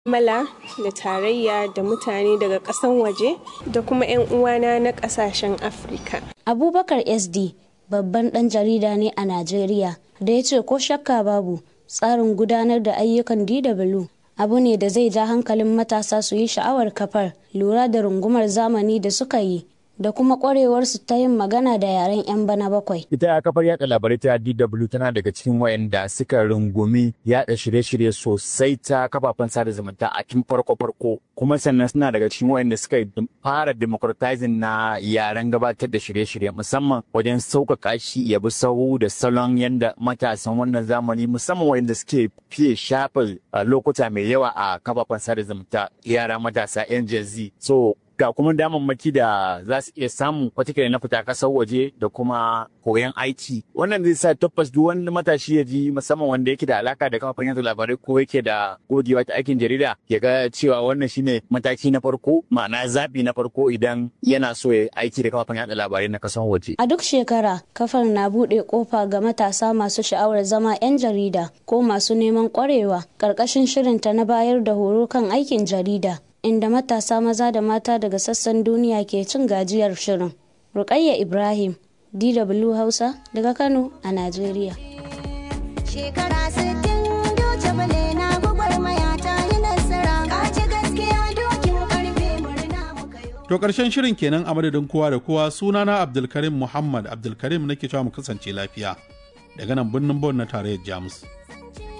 mala da tarayya da mutane daga ƙasan waje da kuma 'yan uwana na ƙasashen afirka abubakar sd babban ɗan jarida ne a najeriya da ya ce ko shakka babu tsarin gudanar da ayyukan dw abu ne da zai ja hankalin matasa su yi sha'awar kafar lura da rungumar zamani da suka yi da kuma kwarewarsu ta yin magana da yaren 'yan bana bakwai. Ita kafar yada labarai ta DW tana daga cikin wayanda suka rungumi yada shirye-shirye sosai ta kafafen sada zumunta a tun farko-farko. Kuma sannan suna daga cikin wayanda suka fara democratizing na yaren gabatar da shirye-shirye musamman wajen sauƙaƙa shi ya bi sahu da salon yanda matasan wannan zamani musamman wayanda suke fiye shafa lokuta mai yawa a kafafen sada zumunta yara matasa 'yan Gen Z. So ga kuma damammaki da za su iya samu watakila na fita kasar waje da kuma koyon aiki wannan zai sa tabbas duk wani matashi ya ji musamman wanda yake da alaka da kafafen yanzu labarai ko yake da gogewa ta aikin jarida ya ga cewa wannan shine mataki na farko ma'ana zabi na farko idan yana so ya aiki da kafafen yada labarai na kasar waje a duk shekara kafar na buɗe kofa ga matasa masu sha'awar zama 'yan jarida ko masu neman kwarewa ƙarƙashin shirinta na bayar da horo kan aikin jarida inda matasa maza da mata daga sassan duniya ke cin gajiyar shirin. Rukayya Ibrahim, DW Hausa daga Kano a Najeriya. Shekara sittin doce bale na gwagwarmaya ta yi nasara, kaci gaskiya dokin karfe murna muka yi. To ƙarshen shirin kenan a madadin kowa da kowa sunana Abdulkarim Muhammad Abdulkarim nake cewa mu kasance lafiya daga nan birnin Bon na tarayyar Jamus.